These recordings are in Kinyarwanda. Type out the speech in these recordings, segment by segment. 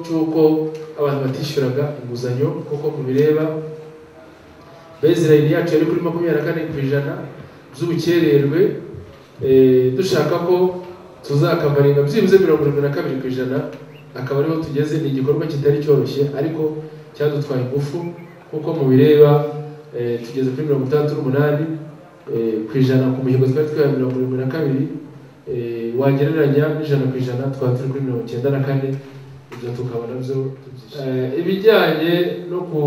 cy'uko abantu batishyuraga inguzanyo kuko mubireba bezirayini yacu yari kuri makumyabiri na kane ku ijana by'ubukererwe eh, dushaka ko tuzakabarinda byibuze mirongo irindwi na kabiri ku ijana akaba ariho tugeze ni igikorwa kitari cyoroshye ariko cyadutwaye ingufu kuko mubireba eh, tugeze kuri mirongo itandatu n'umunani eh, ku ijana ku mihigo twari twihaye mirongo irindwi na kabiri eh, wagereranya n'ijana ku ijana twaba turi kuri mirongo icyenda na kane ibyo tukaba nabyo tubyishimiye ibijyanye no ku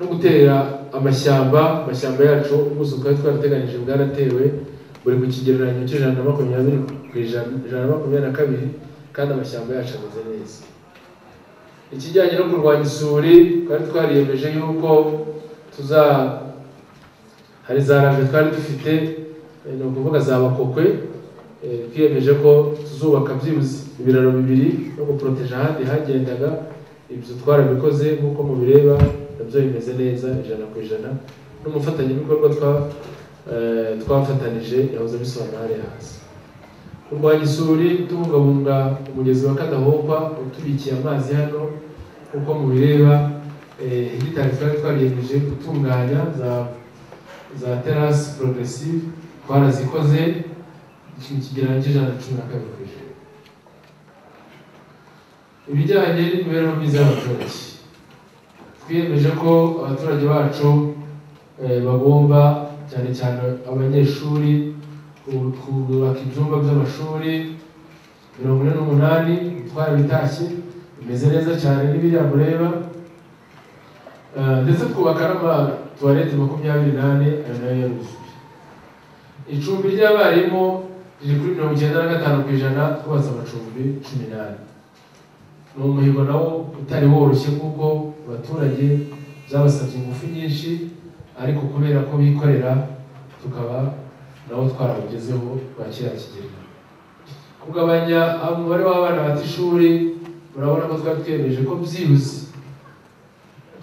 no gutera amashyamba amashyamba yacu ubuso twari twarateganyije bwaratewe buri ku kigereranyo cy'ijana na makumyabiri ku ijana ijana na makumyabiri na kabiri kandi amashyamba yacu ameze neza ikijyanye no kurwanya isuri twari twariyemeje yuko tuza hari za rave twari dufite eh, ni ukuvuga za bakokwe eh, twiyemeje ko tuzubaka byibuze ibiraro bibiri no guporoteje ahandi hagendaga ibyo twarabikoze nk'uko mubireba nabyo bimeze neza ijana ku ijana n'umufatanyabikorwa twa eh, twafatanije yahoze abisobanura hariya hasi kurwanya isuri tubungabunga umugezi wa kadahokwa utubikiye amazi hano nk'uko mubireba eh, hegitari twari twariyemeje gutunganya za za terasi progressive twarazikoze ikintu kigereranyo cy'ijana na cumi na kabiri ku ijana ibijyanye n'imibereho myiza y'abaturage twiyemeje ko abaturage bacu eh, bagomba cyane cyane abanyeshuri ku- kubaka ibyumba by'amashuri mirongo ine n'umunani twarabitashye bimeze neza cyane n'ibiriya mureba Eh, ndetse twubaka n'amatuwarete makumyabiri n'ane ayo nayo yaruzuye icumbi ry'abarimu riri kuri mirongo icyenda na gatanu ku ijana twubatse amacumbi cumi n'ane ni umuhigo nawo utari woroshye kuko abaturage byabasabye ingufu nyinshi ariko kubera ko bikorera tukaba nabo twarabugezeho bwa kiriya kigega kugabanya umubare w'abana bata ishuri murabona ko twari twemeje ko byibuze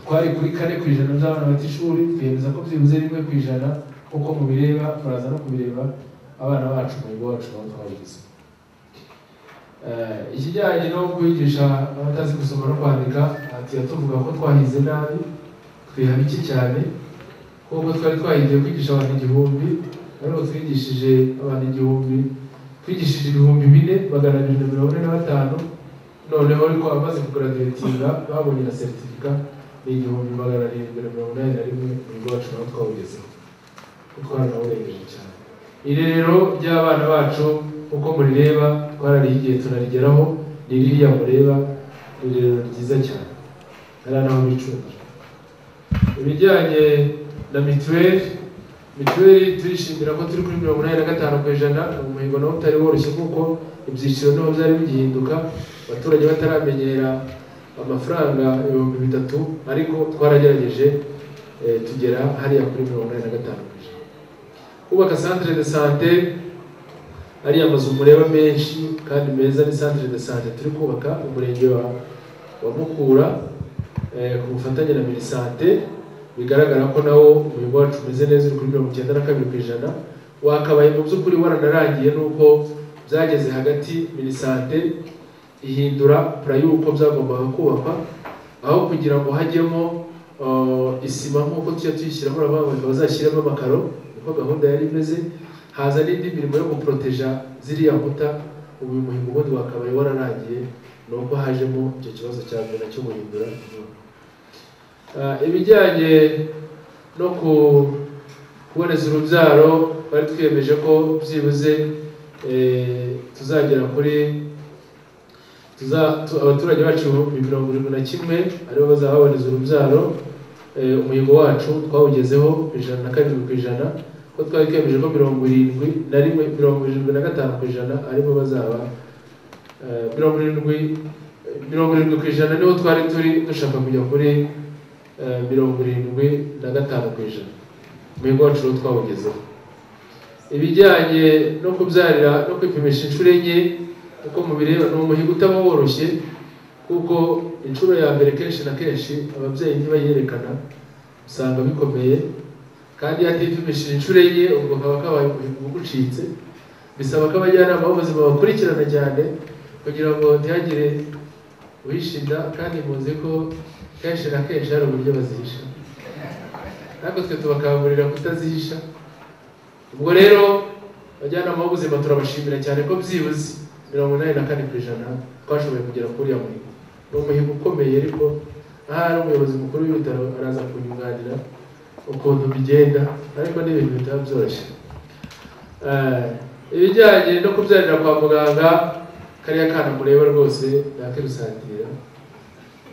twari kuri kane ku ijana by'abana bata ishuri twemeza ko byibuze rimwe ku ijana nk'uko mubireba muraza no kubireba abana bacu umuhigo wacu nabo twabugezeho Eh, ikijyanye no kwigisha abatazi gusoma no kwandika tuba tuvuga ko twahize nabi twiha bike cyane kuko twari twahigiye kwigisha abantu igihumbi ariko twigishije abantu igihumbi twigishije ibihumbi bine magana abiri na mirongo ine na batanu noneho ariko abamaze kugaraduwetinga babonye na seritifika ni igihumbi magana arindwi na mirongo inani na rimwe mu bigo bacu nabo twawugezeho twaranawurengeje cyane irerero ry'abana bacu uko murireba twararihigiye tunarigeraho ni ririya mureba ni irerero ryiza cyane hari naho bicungira ibijyanye na mituweli mituweli turishimira ko turi kuri mirongo inani na gatanu ku ijana ni umuhigo nawo utari woroshye kuko ibyiciro naho byari bigihinduka abaturage bataramenyera amafaranga ibihumbi bitatu ariko twaragerageje eh, tugera hariya kuri mirongo inani na gatanu ku ijana kubaka centre de santé ariya mazu mureba menshi kandi meza ni centre de santé turi kubaka mu murenge wa wa Mukura eh, ku bufatanye na Minisante bigaragara ko nawo umuhigo wacu umeze neza uri kuri mirongo icyenda na kabiri ku ijana wakabaye mu by'ukuri waranarangiye nuko byageze hagati Minisante ihindura pura y'uko byagombaga kubakwa aho kugira ngo hajyemo eh, isima nk'uko tujya tuyishyiramo urabona bakaba bazashyiramo amakaro niko gahunda yari imeze haza n'indi mirimo yo guporoteja ziriya nkuta ubu uyu muhigo ubundi wakabaye wararangiye ni uko hajemo icyo kibazo cya mbere cyo guhindura inyubako. Ah, ibijyanye no ku- kuboneza urubyaro twari twiyemeje ko byibuze eh, tuzagera kuri tuza- tu- abaturage bacu ibihumbi mirongo irindwi na kimwe aribo bazaba baboneza urubyaro eh, umuhigo wacu twawugezeho ijana na karindwi ku ijana ko twari twemeje ko mirongo irindwi na rimwe mirongo irindwi na gatanu ku ijana aribo bazaba eh, mirongo irindwi mirongo irindwi ku ijana niho twari turi dushaka kujya kuri eh, mirongo irindwi na gatanu ku ijana umuhigo wacu rero twawugezeho ibijyanye no kubyarira no kwipimisha inshuro enye uko mubireba ni umuhigo utaba woroshye kuko inshuro ya mbere kenshi na kenshi ababyeyi ntibayerekana usanga bikomeye kandi iyo atipimishije inshuro enye ubwo kaba kabaye umuhigo ugucitse bisaba ko abajyanama b'ubuzima bakurikirana cyane kugira ngo ntihagire uhisha inda kandi muzi ko kenshi na kenshi hari uburyo bazihisha natwe twe tubakangurira kutazihisha ubwo rero abajyanama b'ubuzima turabashimira cyane ko byibuze mirongo inani na kane ku ijana twashoboye kugera kuri uriya muhigo ni umuhigo ukomeye ariko ahari umuyobozi mukuru w'ibitaro araza kunyunganira ukuntu bigenda ariko ni ibintu bitaba byoroshye ibijyanye no kubyarira kwa muganga kariya kana mureba rwose nakibisangirira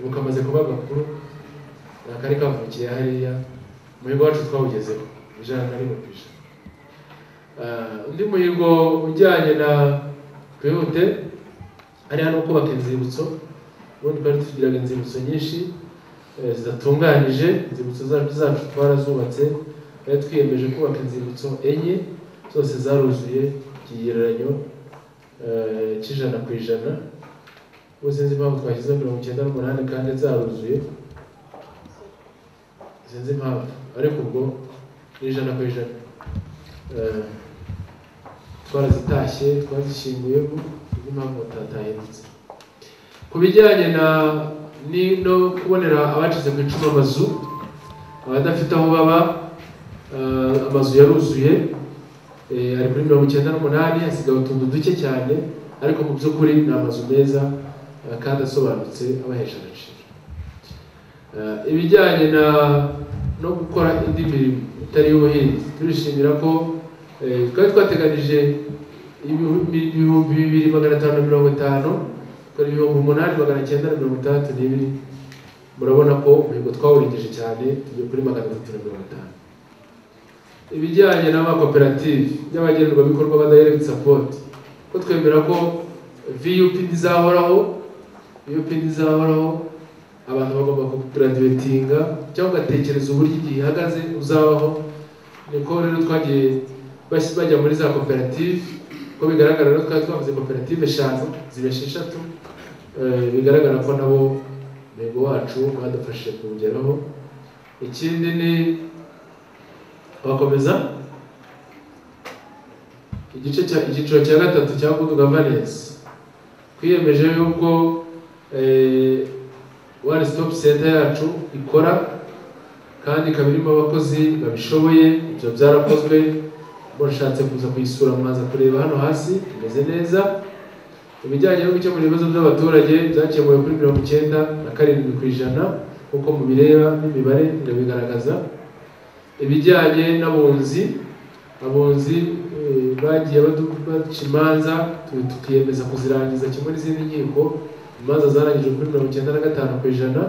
ubu kamaze kuba gakuru nakari kavukiye hariya umuhigo wacu twawugezeho ijana na rimwe ku ijana undi muhigo ujyanye na twihute hariya no kubaka inzibutso ubundi twari tugiraga inzibutso nyinshi zidatunganyije inzibutso zacu zacu twarazubatse twari twiyemeje kubaka inzibutso enye zose zaruzuye ikigereranyo cy'ijana ku ijana ubu sinzi impamvu twashyizeho mirongo icyenda n'umunani kandi zaruzuye sinzi impamvu ariko ubwo ni ijana ku ijana twarazitashye twazishyinguyemo sinzi impamvu batatahindutse ku bijyanye na no kubonera abacitse ku icumu amazu abadafite aho baba amazu yaruzuye ari kuri mirongo icyenda n'umunani hasigaye utuntu duke cyane ariko mu by'ukuri ni amazu meza kandi asobanutse abahesha agaciro ibijyanye na no gukora indi mirimo itari iy'ubuhinzi turishimira ko twari twateganyije ibihumbi bibiri magana atanu na mirongo itanu dore ibihumbi umunani magana cyenda na mirongo itandatu n'ibiri murabona ko umuhigo twawurengeje cyane tujya kuri magana atatu na mirongo itanu ibijyanye n'amakoperative y'abagenerwabikorwa ba direct support ko twemera ko vup ntizahoraho vup ntizahoraho abantu bagomba kuguradiwetinga cyangwa ugatekereza uburyo igihe ihagaze uzabaho niko rero twagiye bajya muri za koperative ko bigaragara rero twari twavuze koperative eshanu zibesha eshatu bigaragara ko nabo intego wacu badufashije kuwugeraho ikindi ni bakomeza igice cya icyiciro cya gatatu cya good governance twiyemeje yuko one stop center yacu ikora kandi ikaba irimo abakozi babishoboye ibyo byarakozwe mushatse kuza kuyisura mwaza kureba hano hasi imeze neza ibijyanye no gukemura ibibazo by'abaturage byakemuwe kuri mirongo icyenda na karindwi ku ijana nk'uko mubireba n'imibare irabigaragaza ibijyanye n'abunzi abunzi bagiye baca imanza tukiyemeza kuzirangiza kimwe n'izindi nkiko imanza zarangijwe kuri mirongo icyenda na gatanu ku ijana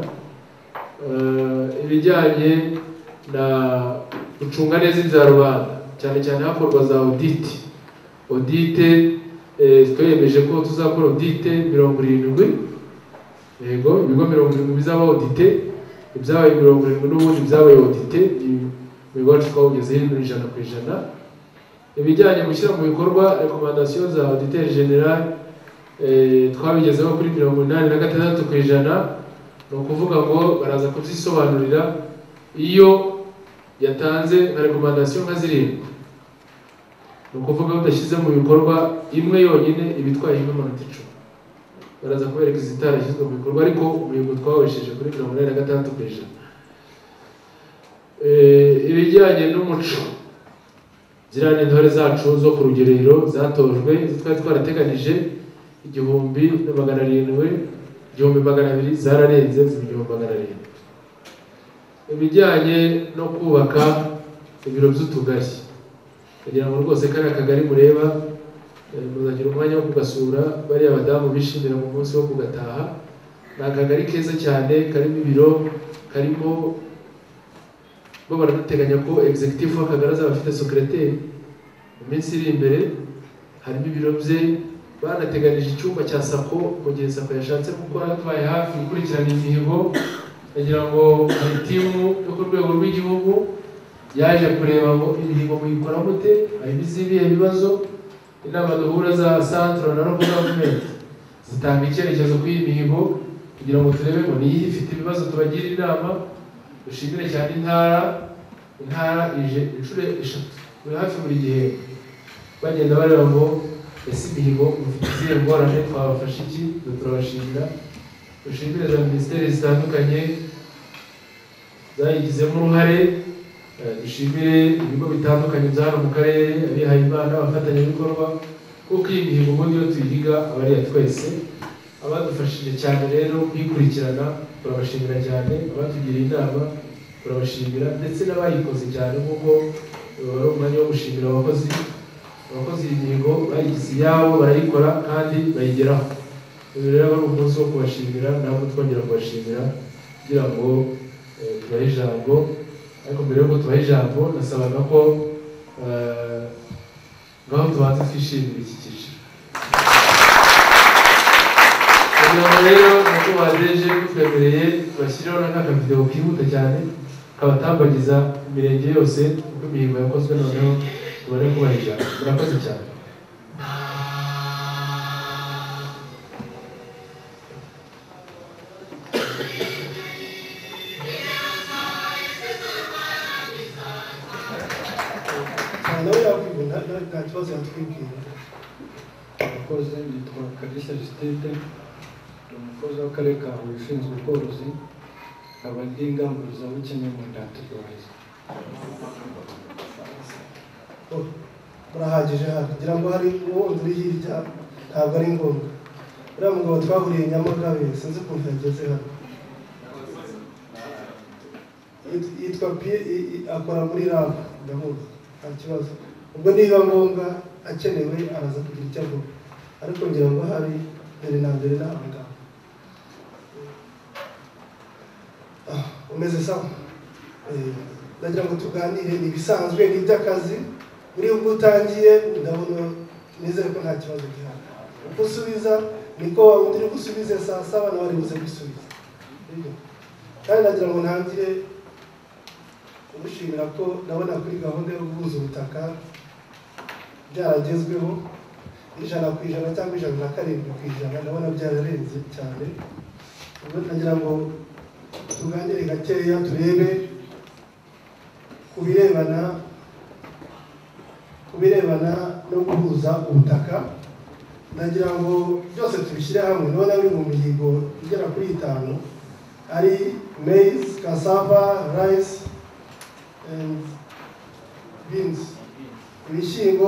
ibijyanye na gucunga neza ibya rubanda cyane cyane hakorwa za odite odite twiyemeje ko tuzakora odite mirongo irindwi yego ibigo mirongo irindwi bizaba odite ibyabaye mirongo irindwi n'ubundi byabaye odite imigo yacu twawugezeho ijana ku ijana ibijyanye gushyira mu bikorwa rekomandasiyo za oditeri generali twabigezeho kuri mirongo inani na gatandatu ku ijana ni ukuvuga ngo baraza kuzisobanurira iyo yatanze nka rekomandasiyo nka zirindwi ni ukuvuga badashyize mu bikorwa imwe yonyine iba itwaye nk'amanota icumi baraza kubereka izitarashyizwe mu bikorwa ariko umuhigo twawesheje kuri mirongo inani na gatandatu ku ijana ibijyanye n'umuco ziriya intore zacu zo ku rugerero zatojwe twari twarateganyije igihumbi na magana arindwi igihumbi magana abiri zararenze ziba igihumbi magana arindwi ibijyanye no kubaka ibiro by'utugari kugira ngo rwose kariya kagari mureba muzagira umwanya wo kugasura bariya badamu bishimira mu munsi wo kugataha ni akagari keza cyane karimo ibiro karimo bo baranateganya ko executive w'akagari azaba afite secrétaire mu minsi iri imbere harimo ibiro bye banateganyije icyumba cya sako mu gihe sako yashatse gukora twaye hafi gukurikirana imihigo kugira ngo hari timu yo ku rwego rw'igihugu yaje kureba ngo imihigo muyikora mute harimo izibiye ibibazo inama duhura za centre na local government zitanga icyerekezo kuri iyi mihigo kugira ngo turebe ngo niyi ifite ibibazo tubagire inama dushimire cyane intara intara ije inshuro eshatu buri hafi buri gihe bagenda bareba ngo ese imihigo mufite izihe ngorane twabafasha iki turabashimira dushimire za minisiteri zitandukanye zayigizemo uruhare eh, dushimire ibigo bitandukanye bya hano mu karere abihaye imana abafatanyabikorwa kuko iyi mihigo ubundi iyo tuyihiga aba ari iya twese abadufashije cyane rero kuyikurikirana turabashimira cyane abatugiriye inama turabashimira ndetse n'abayikoze cyane kuko eh, wari umwanya wo gushimira abakozi abakoze iyi mihigo bayigize iyabo barayikora kandi bayigeraho uyu rero aba ari umunsi wo kubashimira ntabwo twongera kubashimira kugira ngo eh, tubahe ijambo ariko mbere y'uko tubaha ijambo nasabaga ko eh, ngaho tubanza twishimira iki cyiciro kugira ngo rero nkuko badeje kutwemereye tubashyireho n'akavidewo kihuta cyane kabatambagiza imirenge yose kuko imihigo yakozwe noneho tubare kubaha ijambo murakoze cyane nawe yakwibona nawe nta kibazo yatwibwira abakozi nitwa kalisa jisitide ni umukozi w'akarere ka huye ushinzwe ubworozi nkaba ndi inganguruzabukene mu ndantirwariza Oh, murahagije hano ngira ngo hari uwo uri hirya ntabwo ari ngombwa uriya mugabo twahuriye nyamagabe sinzi ukuntu yageze hano Yit- yitwa Pi- i- i- akora muri rab ndamuzi nta kibazo ubwo niba ngombwa akenewe araza kugira icyo avuga ariko ngira ngo hari mbere na mbere ni abagabo Ah, umeze sawa Eh, ndagira ngo tuganire ni ibisanzwe ni iby'akazi buri ubwo utangiye ndabona nizere ko nta kibazo gihari uko usubiza niko wa wundi uri gusubize saa saba nawe ari buze gusubiza Nibyo. kandi ndagira ngo ntangire kumushimira ko ndabona kuri gahunda yo guhuza ubutaka byaragezweho ijana ku ijana cyangwa ijana na karindwi ku ijana ndabona byararenze cyane ubwo ndagira ngo tuganire gakeya turebe ku birebana ku birebana no guhuza ubutaka ndagira ngo byose tubishyire hamwe ndabona biri mu mihigo igera kuri itanu ari maize cassava rice and beans ibishyimbo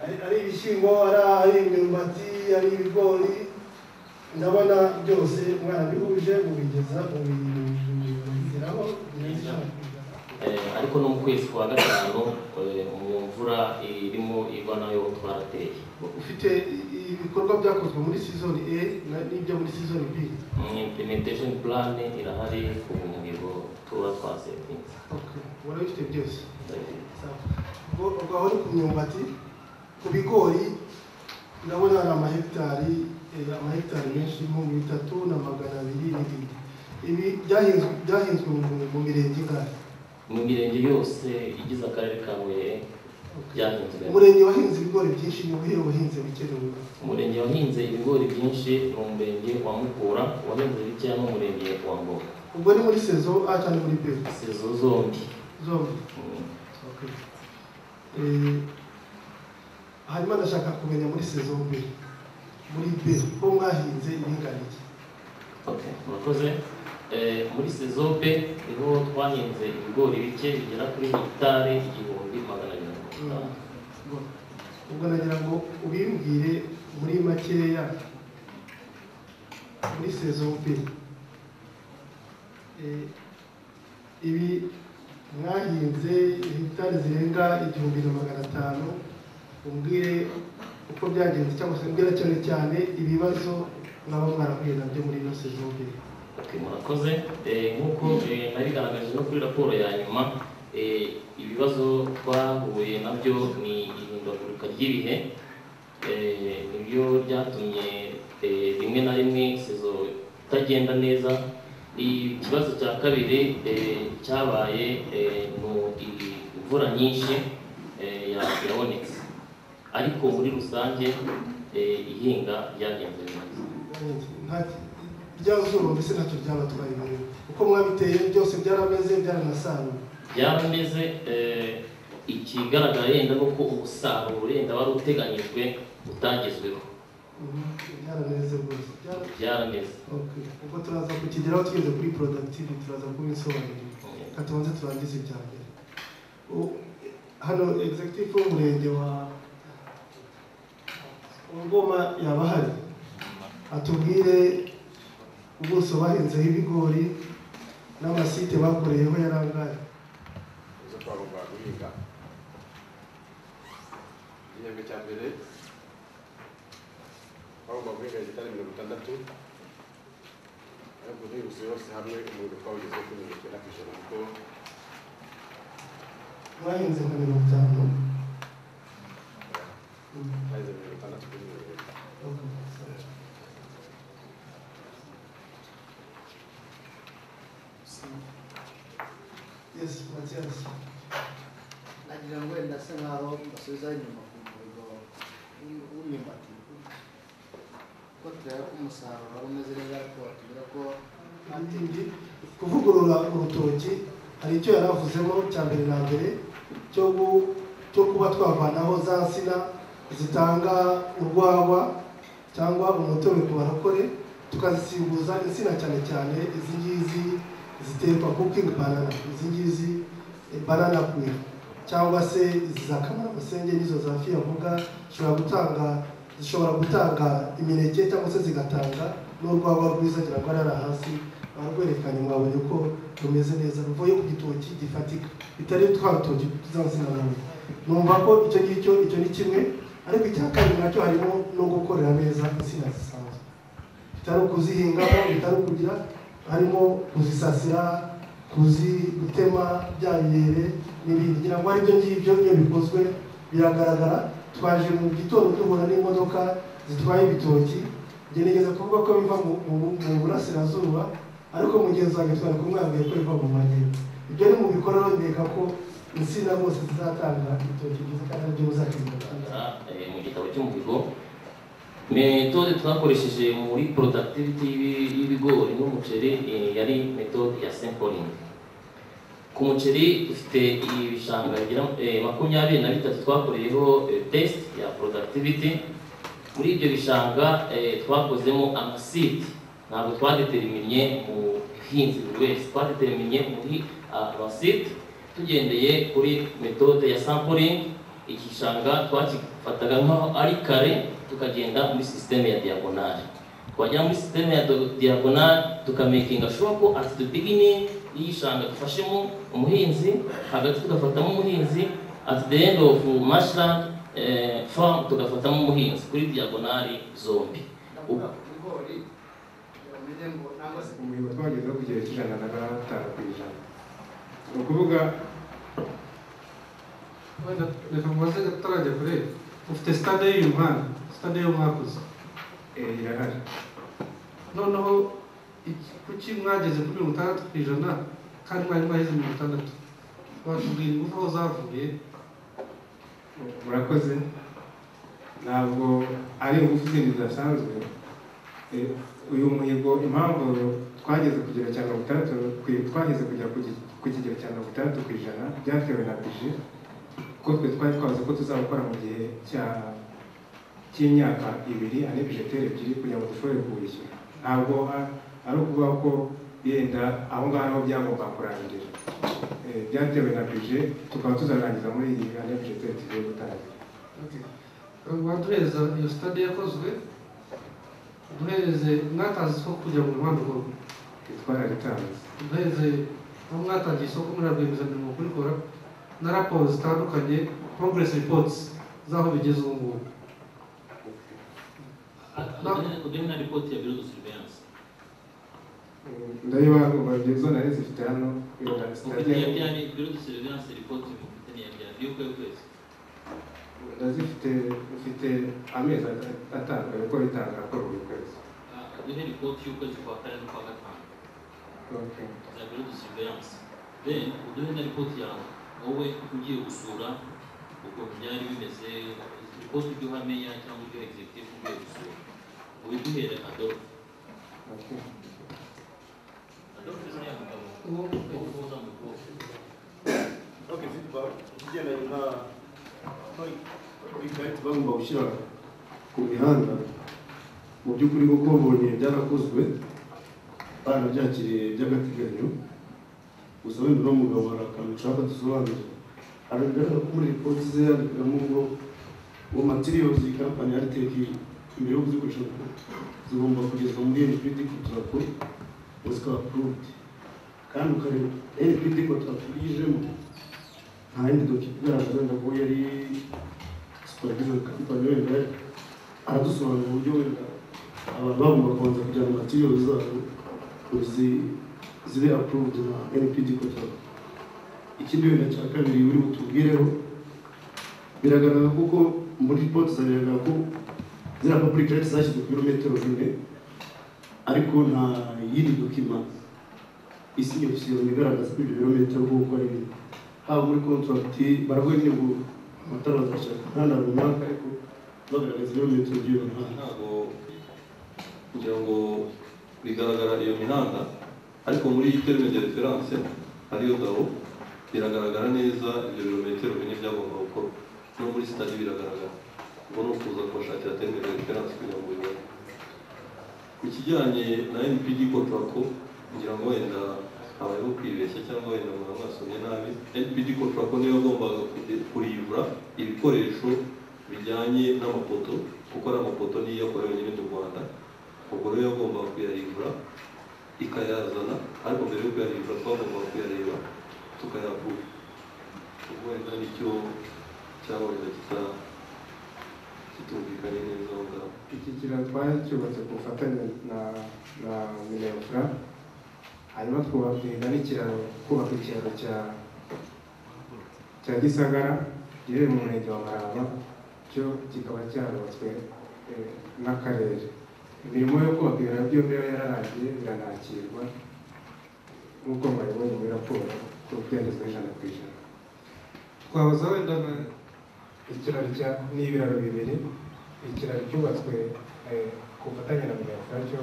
ari ari ibishyimbo ari ari imyumbati ari ibigori ndabona byose mwarabihuje mubigeza mubigeraho Eh, ariko no mu kwezi kwa gatanu eh, mu mvura irimo igwa nayo twarateye ufite i- ibikorwa byakozwe muri sizoni a na- n'ibyo muri sizoni b Mm, implementation plan irahari ku mihigo tuba twasetinze Okay, murabifite byose Sawa. ubwo ubwo aho ni ku myumbati ku bigori ndabona hari amahegitari eh, amahegitari menshi nk'ibihumbi bitatu na magana abiri n'ibindi ibi byahinzwe byahinzwe mu- mu mirenge ingana mu mirenge yose igize akarere ka Huye byahinzwe umurenge wahinze ibigori byinshi ni ubuhe wahinze bikenewe umurenge wahinze ibigori byinshi ni umurenge wa Mukura wahinze bikeya n'umurenge wa Ngoma ubwo ni muri sezo a cyangwa muri b sezo zombi zombi Mm. Okay. Eh, hanyuma ndashaka kumenya muri sezo B muri B ko mwahinze iringaniye Okay, murakoze Eh, muri sezobe niho twahinze ibigori bike bigera kuri hegitari igihumbi magana abiri na mirongo itanu ubwo nagira ngo ubimbwire muri makeya muri sezo B Eh, ibi mwahinze hegitari zirenga igihumbi na magana atanu umbwire uko byagenze cyangwa se mbwira cyane cyane ibibazo mwaba mwarahuye nabyo muri ino sezo B Okay, murakoze Eh, nk'uko eh, nabigaragaje no kuri raporo ya nyuma eh, ibibazo twahuye nabyo ni ihindagurika ry'ibihe Eh, nibyo byatumye eh, rimwe na rimwe sezo itagenda neza ikibazo cya kabiri eh, cyabaye eh, ni i- imvura nyinshi eh, ya- yabonetse ariko muri rusange eh, ihinga ryagenze neza rya zuba mbese ntacyo byabatwaye ibintu uko mwabiteye byose byarameze byaranasaruwe byarameze eh, ikigaragara yenda ni uko umusaruro wenda wari uteganyijwe utagezweho rwose byara- byaraneze okay. kuko turaza kukigeraho tugeze kuri productive turaza kubisobanurira reka tubanze turangize ibya mbere U- hano executive w'umurenge wa wa ngoma yaba ahari atubwire ubuso bahinzeho ibigori n'amasite bakoreyeho yarangaye uza twarumva guhinga igihembwe cya mbere twagomba guhinga hegitari mirongo itandatu ariko duhingutse yose hamwe umuriro twawugeze kuri mirongo icyenda ku ijana kuko bahinze nka mirongo itanu twageze mirongo itandatu kuri mirongo itanu yes matiyasi nagira ngo wenda asa nkaho basubiza inyuma ku muhigo w'imyumbati ko tureba ko umusaruro wari umeze neza ariko batubwira ko Indi, kuvugurura urutoki hari icyo yari avuzemo cya mbere na mbere cyo gu- cyo kuba twavanaho za nsina zitanga urwagwa cyangwa umutobe ku barakore tukazisimbuza insina cyane cyane izi ngizi ziterwa cooking banana izi ngizi eh, banana queen cyangwa se izi za kamarabasenge n'izo za fiyavuga zishobora gutanga zishobora gutanga imineke cyangwa se zigatanga n'urwagwa rwiza ngira ngo arara hasi barwerekanye mwabonye ko rumeze neza ruvuye ku gitoki gifatika bitari twa rutoki tuzazina nawe numva ko icyo ngicyo icyo ni kimwe ariko icya kabiri nacyo harimo no gukorera neza insina zisanzwe bitari ukuzihingamo bitari ukugira harimo kuzisasira kuzi gutema byayere n'ibindi ngira ngo aribyo ngibyo iyo bikozwe biragaragara twaje mu gitondo duhura n'imodoka zitwaye ibitoki gerageza kuvuga ko biva mu- mu mu burasirazuba ariko mugenzi wanjye twari kumwambwiye ko biva mu majyepfo ibyo ni mu bikorwa ndeka ko insina zose zizatanga ibitoki byiza kandi aribyo muzakemura Eh, mu gitabo cy'umuhigo metode twakoresheje muri productivity y'ibi- y'ibigori n'umuceri eh, yari metode ya sampling ku muceri dufite ibishanga bigera eh, makumyabiri na bitatu twakoreyeho eh, test ya productivity muri ibyo bishanga eh, twakozemo amasite ntabwo twadeteriminnye mu buhinzi buri wese twadeteriminnye muri ah, amasite tugendeye kuri metode ya sampling igishanga twakifataga nk'aho ari kare tukagenda muri sisiteme ya diyagonari twagera muri sisiteme ya do- diyagonari tukamakinga shuwa ko at the beginning y'igishanga dufashemo umuhinzi hagati tugafatamo umuhinzi at the end of marshland eh, farm tugafatamo umuhinzi kuri diyagonari zombi ndavuga ku bigori bamenye ngo nangwa se umuhigo twagezeho ku kigero cy'ijana na gatanu ku ijana ni ukuvuga wenda reka mubaze atarajya kure ufite sitade y'uyu mwana sitade yo mwakoze eh, irahari noneho iki- kuki mwageze kuri mirongo itandatu ku ijana kandi mwari mwaheze mirongo itandatu watubwira ingufu aho zavuye murakoze ntabwo ari ingufu zindi zidasanzwe Eh, uyu muhigo impamvu twageze kugera cya mirongo itandatu ku- twageze kugera ku gi- ku kigero cya mirongo itandatu ku ijana byatewe na bije kuko twe twari twazi ko tuzawukora mu gihe cya- cy'imyaka ibiri ane bijeteri ebyiri kugira ngo dushobore kuwishyura ntabwo a- ari ukuvuga ko yenda aho ngaho ariho byagomba kurangira Eh, byatewe na bije tukaba tuzarangiza muri iyi ane bijeteri tugiye gutangira waduhereza iyo sitade yakozwe duhereze mwatanze isoko kugira ngo umuhanda ukorwe twarabitanze duhereze aho mwatangiye isoko muri rwiyemezamirimo kurikora na raporo zitandukanye progress reports z'aho bigeze ubu ngubu kudeni na ripoti ya biro do surveillance ndabiba ngomba byiza nari zifite hano wenda mufite iya sinajya- byari biro do surveillance ripoti mufite iya byari y'ukwezi kwezi ndazifite mfite amezi at- atanu ariko bitanga kuri buri kwezi duhe ripoti y'ukwezi kwa kane n'ukwa gatanu Okay. za biro de surveillance then uduhe na ripoti yawe wowe ugiye gusura ukuntu byari bimeze ripoti ujye uhamenya cyangwa ujye executive ugiye gusura ubiduhere adobe Okay. adobe ni ya mugabo ubu uwo uhuza mu rwose ok zitwa igendanye na ikarita bagomba gushyira ku mihanda mu mu by'ukuri kuko mbonye byarakozwe kandi byakiriye by'agateganyo gusa wenda uno mugabo hari akantu ushaka dusobanurira arabigaragara ko muri ripoti ze yandikamo ngo ngo matiriyozi kampani ya riteki imbere yo kuzikoresha ngo zigomba kugezwa muri npd kugira ngo zikaba apuruvudi kandi ukareba npd ko twaturijemo nta yindi doki igaragaza wenda ko yari superaviziyo kampani wenda aradusobanurira uburyo wenda abantu bagomba kubanza kugira ngo matiriyozi zabo zi- zibe apuruvudi na npd kotapu ikindi wenda cya kabiri uri butubwireho biragaragara kuko muri ripoti zagaragara ko ziriya public rate zashyizwe ku birometero bine ariko nta yindi dokima isinya gushyirwa igaragaza ko ibyo birometero kuko ari bine haba muri kontorati baravuga nyine ngo amatara bazashaka umuhanda runaka ariko bagaragaza ibirometero by'iyo mihanda ntabwo kugira ngo bigaragara iyo mihanda ariko muri terme de reference hariyo dabo biragaragara neza ibyo birometero bine byagomba gukorwa no muri sitade biragaragara ubwo ni ukuza kubashakira terme de reference kugira ngo bibone ku kijyanye na npd kontrako kugira ngo wenda habayeho kwibeshya cyangwa wenda umuntu mwasomye nabi npd kontrako niyo yagombaga kude- kurivura ibikoresho bijyanye n'amapoto kuko ari amapoto niyo yakorewe nyine mu rwanda ubwo rero yagombaga kuyarivura ikayazana ariko mbere yo kuyarivura twagombaga kuyareba tukayavura ubwo wenda nicyo cyaba wenda kita- kitumvikanye neza aho ngaho iki kiraro twacyubatse ku bufatanye na na minefura hanyuma twubaka n'ikiraro kubaka ikiraro cya cya gisagara giherereye mu murenge wa maraba cyo kikaba cyarubatswe eh, n'akarere imirimo yo kubaka ibiraro byombi yari yararangiye biranakirwa nk'uko mwabibonye muri raporo ko byagezweho ijana ku ijana twabaza wenda na ikiraro cya n'ibiraro bibiri ikiraro cyubatswe eh, ku bufatanye na minefura cyo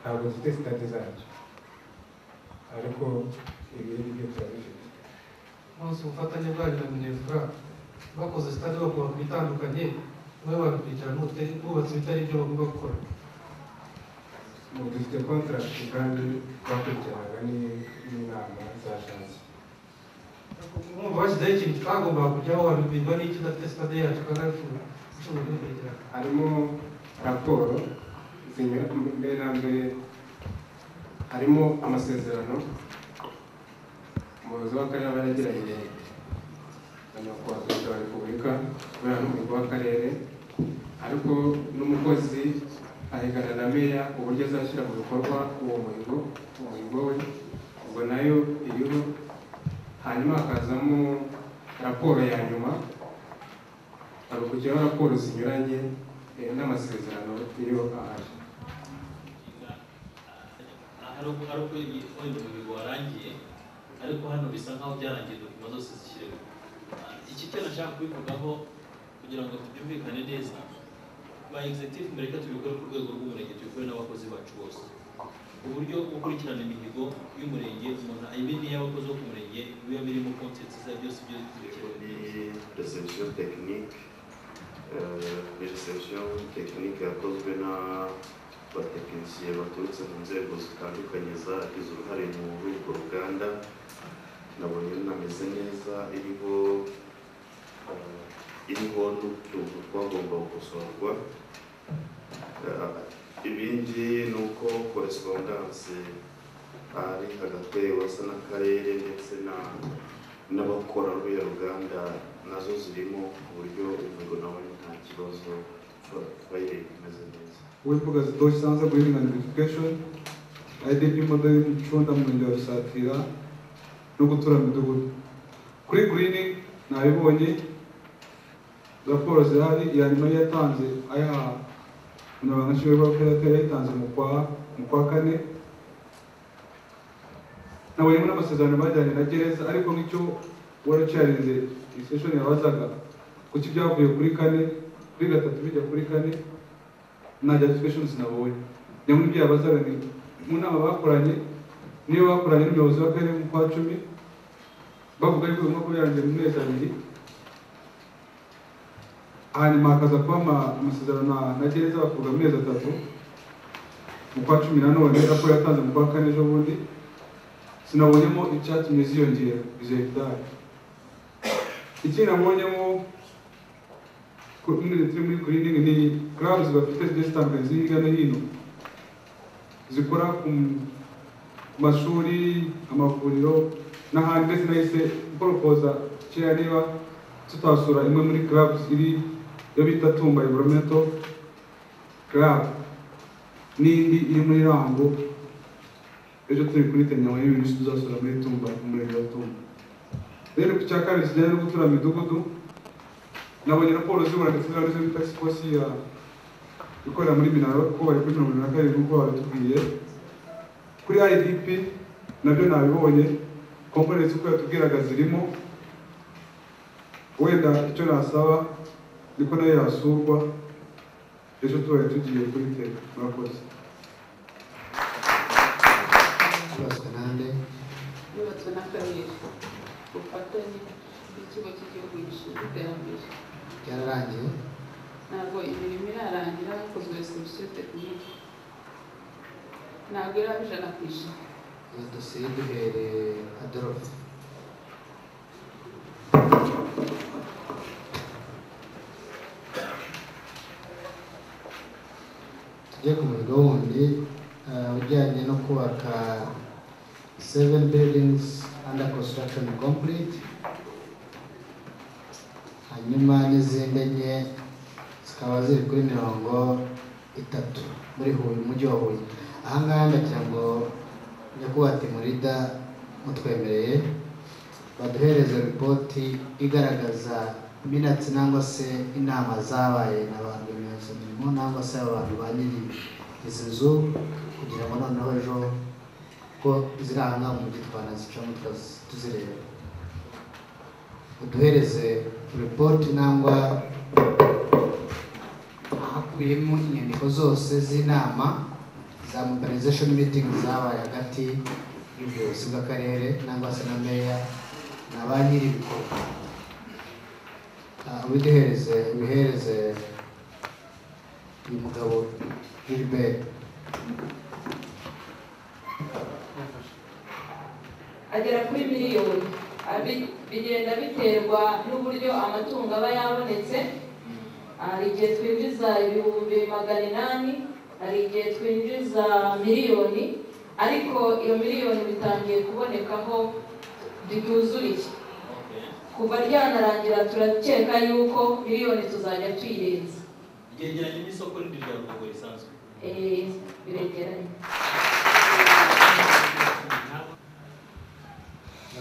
ntabwo zifite sitade zacyo ariko ibindi byo turabifite bose ubufatanye bwanyu na minefura bakoze sitade bakubaka ibitandukanye nawe babikurikirana n'ubutari- bubatse ibitari ibyo bagomba gukora ubu dufite kontaragiti kandi twakurikiranaga ni- n'inama za shansi mwumva bashyizeho ikintu twagombaga kujyaho wabibirwa n'icyo udafite sitade yacu kandi ariko ushobora kubikurikirana harimo raporo zinyura mbere na mbere harimo amasezerano umuyobozi w'akarere aba yaragiranye na nyakubahwa perezida wa repubulika kubera n'umuyobozi w'akarere ariko n'umukozi ahigana na meya uburyo azashyira mu bikorwa uwo muhigo umuhigo we ubwo nayo iriho hanyuma hakazamo raporo ya nyuma hari ukujyaho raporo zinyuranye eh, n'amasezerano iyo ahari hari uko hari uko ibi- wenda umuhigo warangiye ariko hano bisa nkaho byarangiye dokima zose zishyiriwe iki cyo nashaka kubivugaho kugira ngo byumvikane neza ba executive mbere reka tubikore ku rwego rw'umurenge tubikore n'abakozi bacu bose uburyo bwo gukurikirana imihigo y'umurenge umuntu ayimenya y'abakozi bo ku murenge biba birimo konsenti za byose ibyo zikerewe Ni reception technique, ni reception technique yakozwe n'abatekinisiye baturutse mu nzego zitandukanye zagize uruhare muri urwo ruganda, nabonye runameze neza iriho eh, iriho n'utuntu twagomba gukosorwa Eh, ibindi ni uko korespondanse ari hagati ya wasa n'akarere ndetse na n'abakora ruriya ruganda nazo zirimo ku buryo imihigo nawe nta kibazo bayireba imeze neza uwivuga zitoshye sanza guhinga notification idp model y'umucunda mu murenge wa rusatira no gutura mu midugudu kuri green nabibonye raporo zirahari iya nyuma yari yatanze aya umunyamabanga nshingwabikorwa yari yayitanze mu kwa mu kwa kane nabonye n'amasezerano bajyanye na gereza ariko nk'icyo waracarinze iyi session yabazaga kuki byavuye kuri kane kuri gatatu bijya kuri kane nta justification sinabonye njya muri ibyo yabazaga ni mu nama bakoranye niyo bakoranye n'umuyobozi w'akarere mu kwa cumi bavuga yuko bigomba kuba byarangiye mu mezi abiri hanyuma hakaza kuba ama- amasezerano na- na gereza bakavuga amezi atatu mu kwa cumi na none raporo yatanze mu kwa kane ejo bundi sinabonyemo icyatumye ziyongera izo hegitari ikindi nabonyemo ku- muri turi muri greening ni clubs bafite zigiye zitandukanye ziri hirya no hino zikora ku m- ku mashuri amavuriro n'ahandi ndetse nahise mporopoza kera niba tutasura imwe muri clubs iri yo bita tumba environmental club n'indi iri muri rango ejo turi kuri tenyawa y'ibintu byinshi tuzasura muri tumba mu murenge wa tumba rero ku cya kabiri kijyanye no gutura mu midugudu nabonye raporo zibura ndetse na rizo task force ya ikorera muri minaro ko bari kuri mirongo irindwi na karindwi nk'uko babitubwiye kuri idp nabyo nabibonye komponenti uko yatubwiraga zirimo wenda icyo nasaba niko nayo yasurwa ejo tubaye tugiye kuri tera murakoze yubatswe nande yubatswe na kabiri ku bufatanye bw'ikigo cy'igihugu gishinzwe iterambere byararangiye ntabwo imirimo irarangira hakozwe solution technique ntabwo iraba ijana ku ijana iyo dosiye duhereye adolphe tujye ku muriro wundi eh, ujyanye no kubaka seven buildings under construction complete hanyuma n'izindi enye zikaba ziri kuri mirongo itatu muri huye umujyi wa huye aha ngaha ndagira ngo nyakubahwa timurida mutwemereye baduhereze ripoti igaragaza minatsi nangwa se inama zabaye na ba rwiyemezamirimo nangwa se abantu ba nyiri izi nzu kugira ngo noneho ejo ko ziri aha ngaha mu mujyi twanazicamo tukazi- tuzireba uduhereze ripoti nangwa hakubiyemo inyandiko zose z'inama za mobilization meeting zabaye hagati y'ubuyobozi bw'akarere nangwa se na meya na ba nyir'ibikorwa Ah, ubiduhereze ubihereze uyu mugabo gilbert agera kuri miliyoni Abi- bigenda biterwa n'uburyo amatungo aba yabonetse hari igihe twinjiza ibihumbi magana inani hari igihe twinjiza miliyoni ariko iyo miliyoni bitangiye kubonekaho ntituzuriye kuva ryanarangira turakeka yuko miliyoni tuzajya tuyirenza ryegeranye n'isoko rindi rya ruhango risanzwe Eh, biregeranye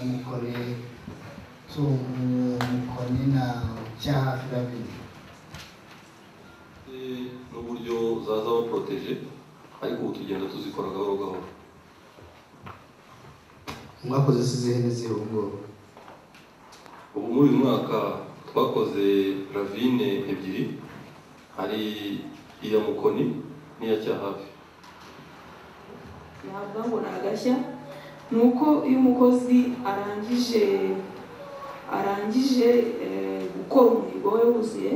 mukore tumukoni na cyahafi babiri Eh, n'uburyo zaza baporoteje ariko ubu tugenda tuzikora gahoro gahoro mwakoze sizihe n'izihe ngubu ubu muri uyu mwaka twakoze ravine ebyiri hari iya mukoni n'iya cyahafi navuga ngo ni agashya ni uko iyo umukozi arangije arangije eh, gukora umuhigo we wuzuye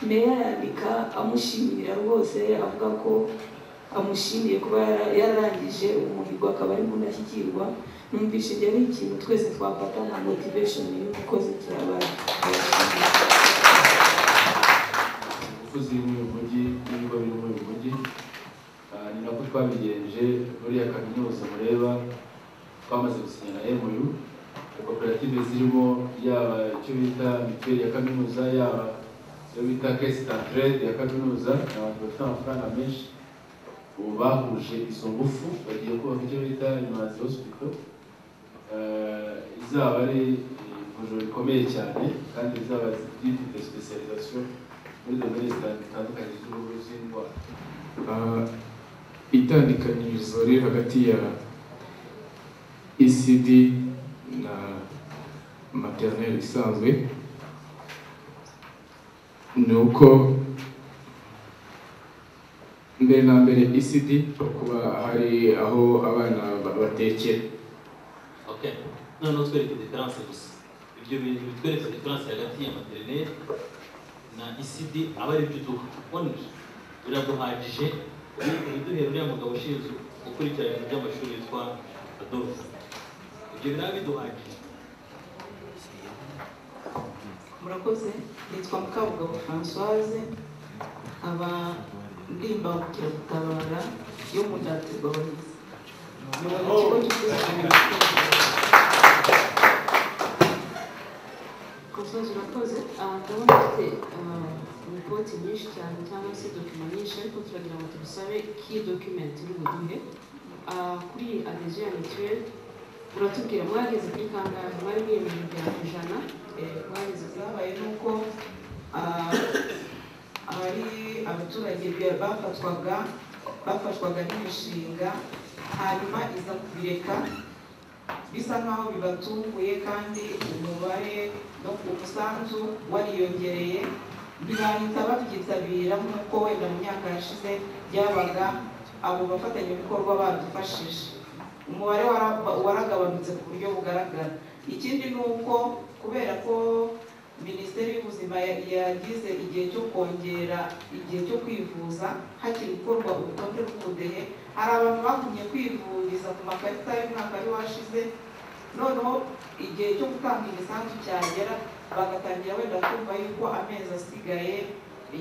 meya yandika amushimira rwose avuga ko amushimiye kuba yara- yararangije umuhigo akaba ari mundashyikirwa numvise ibyo ari ikintu twese twafata nka motivation y'umukozi kirabaye abakozi bo mu mujyi n'ibigo biri muri uyu mujyi Ah, ni nako twabigenje muri ya kaminuza mureba twamaze gusinyana MU koperative zirimo yaba icyo bita mituweli ya kaminuza yaba icyo bita kesi tantrede ya kaminuza ni abantu bafite amafaranga menshi ubu bahuje izo ngufu bagiye kubaka icyo bita imazi hospital Eh, izaba ari ivuriro rikomeye cyane kandi rizaba ryifite specialisation muri domaine zitandukanye z'uruhu z'indwara Ah, itandukanyirizo riri hagati ya ECD na maternelle isanzwe ni uko mbere na mbere ECD kuba hari aho abana ba- batekera okay noneho twereke diferanse gusa ibyo bintu bitwereka diferanse hagati ya materineri na icd aba ari byo duha ubona biraduhagije ibiduhera uriya mugabo ushinzwe gukurikirana ibintu by'amashuri yitwa adolphe ibyo biraba biduhagije murakoze nitwa mukabugabo françoise nkaba ndi imbangukiragutabara yo mu ndatirwa abahizi Françoise urakoze aha ndabona ufite ripoti nyinshi cyane cyangwa se dokima nyinshi ariko turagira ngo tugusabe ki document uri buduhe Ah, kuri adhesion ya mutuelle uratubwira mwageze kuri kangahe mwari mwiyemeje kugera ku ijana Eh, mwageze kuri byabaye ni uko ah, abari abaturage bya- bafatwaga bafashwaga n'imishinga hanyuma iza kubireka bisa nkaho bibatunguye kandi umubare no ku musanzu wariyongereye ntibahita babyitabira nk'uko wenda mu myaka yashize byabaga abo bafatanyabikorwa badufashije umubare wara- waragabanutse ku buryo bugaragara ikindi ni uko kubera ko minisiteri y'ubuzima ya- yagize igihe cyo kongera igihe cyo kwivuza hakiri gukorwa urutonde rw'ubudehe hari abantu bagumye kwivuriza ku makarita y'umwaka wari washize noneho igihe cyo gutanga imisanzu cyagera bagatangira wenda kumva yuko amezi asigaye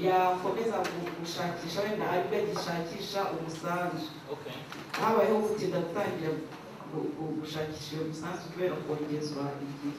yakomeza gu- gushakisha wenda aribwo agishakisha umusanzu habayeho gutinda gutangira gu- gu- gushakisha iyo misanzu kubera kongezwa igihe